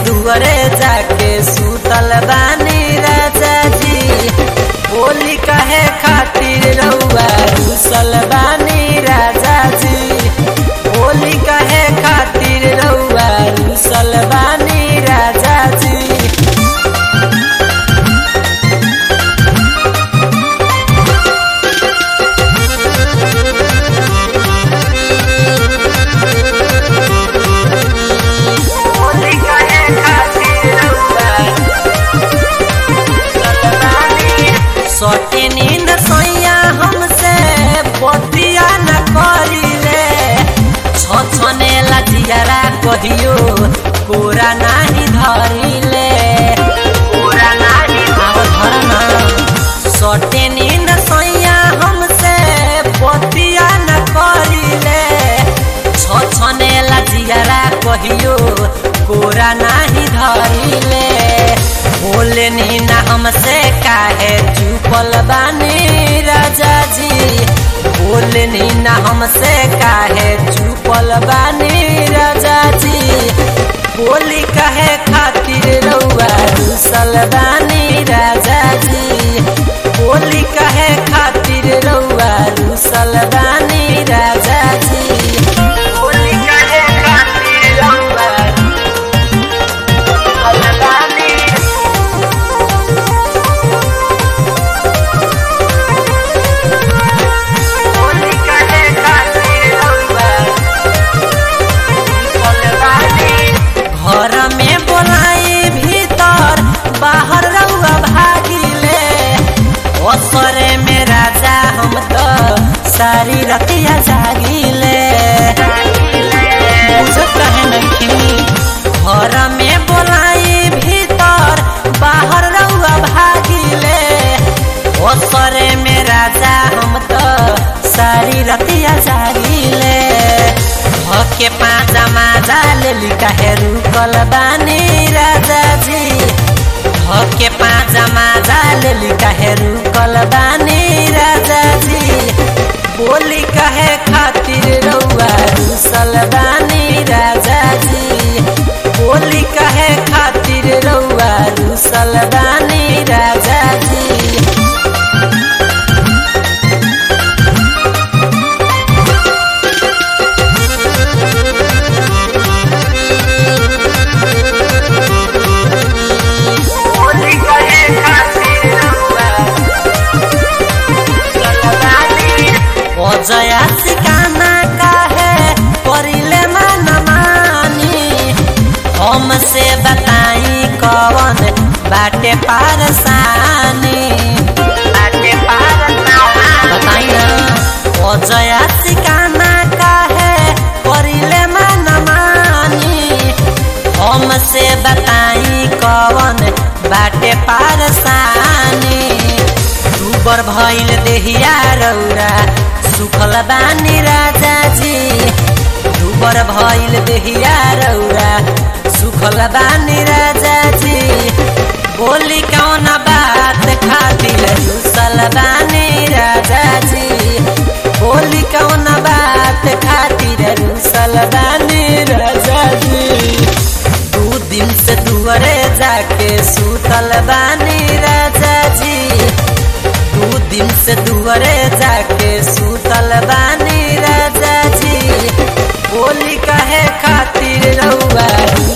दुआरे जाके सुतल बानी राजा जी होली कहे खातिर रउआ रुसल बानी राजा जी होली कहे खातिर रउआ रुसल बानी राजा जी होली कहे खातिर रउआ रुसल बानी सोटे नींद सोइया हमसे बतिया न करिले छछने लजियारा कहियो पूरा नाही धरिले पूरा नाही आव धरना सोटे नींद सोइया हमसे बतिया न करिले छछने लजियारा कहियो पूरा नाही धरिले बोले नी ना हमसे काहे चुपल बानी राजा जी बोले नी ना हमसे काहे चुपल बानी राजा जी बोली कहे खातिर रउआ रुसल बानी राजा जी बोली कहे खातिर रउआ रुसल बानी राजा जी बोली कहे खातिर रउआ रुसल बानी होली कहे खातिर रउआ रुसल बानी घर में बोलाई भीतर बाहर रउआ भागिले ओसरे में राजा हम तो सारी रतिया जागिले बुझत कहे नहीं घर में बोलाई भीतर बाहर रउआ भागिले ओसरे में राजा हम तो सारी रतिया जागिले के पाँचा माजा लेली काहे रुकल बानी राजा जी के पाँचा माजा लेली काहे रुकल बानी राजा जी बोली कहे खातिर रउआ रुसल बानी राजा जी बोली कहे खातिर रउआ रुसल बानी राजा जी होली कहे खातिर रउआ रुसल बानी ओ जया सिकाना काहे करिले मन मानी हमसे बताई कवन बाटे पारसानी बाटे पारसानी बताई ना ओ जया सिकाना काहे करिले मन मानी हमसे बताई कवन बाटे पारसानी दुबर भइल देहिया रौरा सुखल बानी राजा जी दुबर भइल देहिया रौरा सुखल बानी राजा जी बोली कौन बात खातिर रुसल बानी राजा जी बोली कौन बात खातिर रुसल बानी राजा जी दू दिन से दुआरे जाके सुतल बानी राजा जी दू दिन से दुआरे जाके सुतल बानी राजा जी बोली कहे खातिर रउआ